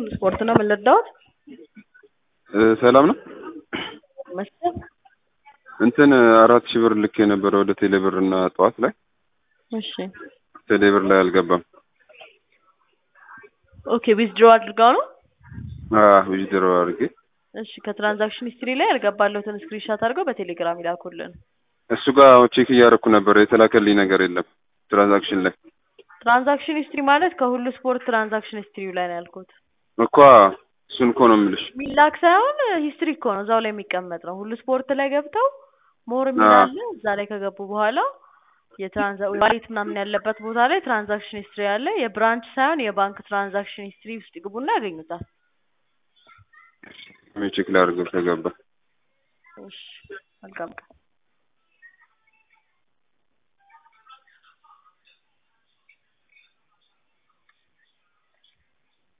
ሁሉ ስፖርት ነው። ምን ልርዳዎት? ሰላም ነው። መስጠት እንትን አራት ሺህ ብር ልክ የነበረ ወደ ቴሌብር እና ጠዋት ላይ እሺ ቴሌብር ላይ አልገባም። ኦኬ ዊዝድሮ አድርገው ነው። ዊዝድሮ አድርጌ እሺ ከትራንዛክሽን ሂስትሪ ላይ ያልገባለሁትን ስክሪንሻት አድርገው በቴሌግራም ይላኩልን። እሱ ጋር ቼክ እያደረኩ ነበር። የተላከልኝ ነገር የለም ትራንዛክሽን ላይ ትራንዛክሽን ሂስትሪ ማለት ከሁሉ ስፖርት ትራንዛክሽን ሂስትሪው ላይ ነው ያልኩት። እኳ እሱን እኮ ነው የምልሽ። ሚላክ ሳይሆን ሂስትሪ እኮ ነው እዛው ላይ የሚቀመጥ ነው። ሁሉ ስፖርት ላይ ገብተው ሞር የሚል አዎ። አለ። እዛ ላይ ከገቡ በኋላ የትራንዛ ዋሌት ምናምን ያለበት ቦታ ላይ ትራንዛክሽን ሂስትሪ አለ። የብራንች ሳይሆን የባንክ ትራንዛክሽን ሂስትሪ ውስጥ ይግቡና ያገኙታል። ቼክ ላድርገው ከገባ እሺ መልካም ቀን።